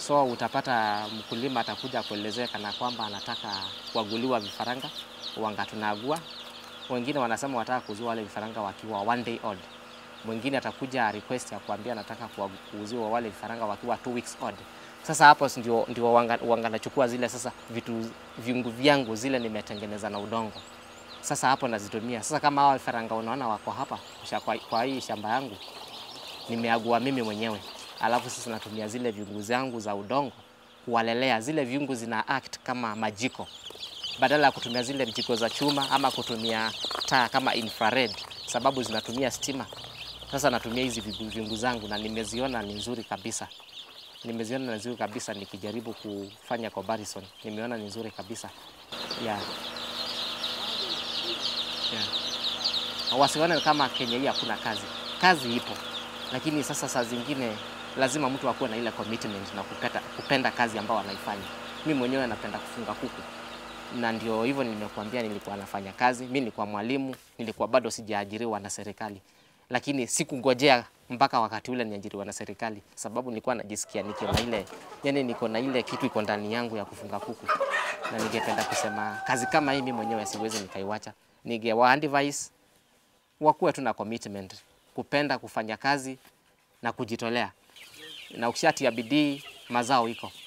So utapata mkulima atakuja kuelezea kana kwamba anataka kuaguliwa vifaranga wanga tunaagua. Wengine wanasema wataka kuzua wale vifaranga wakiwa one day old. Mwingine atakuja request ya kuambia anataka kuuziwa wale vifaranga wakiwa two weeks old. Sasa hapo ndio, ndio wanga, wanga nachukua zile sasa vitu viungu vyangu zile nimetengeneza na udongo. Sasa hapo nazitumia. Sasa kama hao vifaranga unaona wako hapa kwa, kwa hii shamba yangu nimeagua mimi mwenyewe, alafu sasa natumia zile viungu zangu za udongo kuwalelea. Zile viungu zina act kama majiko, badala ya kutumia zile jiko za chuma ama kutumia taa kama infrared, sababu zinatumia stima. Sasa natumia hizi viungu zangu na nimeziona ni nzuri kabisa, nimeziona ni nzuri kabisa. Nikijaribu kufanya comparison, nimeona ni nzuri kabisa yeah. Yeah. Wasione kama Kenya hii hakuna kazi, kazi ipo lakini sasa saa zingine lazima mtu akuwe na ile commitment na kupenda, kupenda kazi ambayo anaifanya. Mi mwenyewe napenda kufunga kuku, na ndio hivyo nimekuambia, nilikuwa nafanya kazi. Mi nilikuwa mwalimu, nilikuwa bado sijaajiriwa na serikali, lakini sikungojea mpaka wakati ule niajiriwa na serikali, sababu nilikuwa najisikia niko na ile yani, niko na ile kitu iko ndani yangu ya kufunga kuku, na ningependa kusema kazi kama hii mi mwenyewe siwezi nikaiwacha. Ningewa advise wakuwe tu na commitment kupenda kufanya kazi na kujitolea, na ukishatia bidii mazao iko.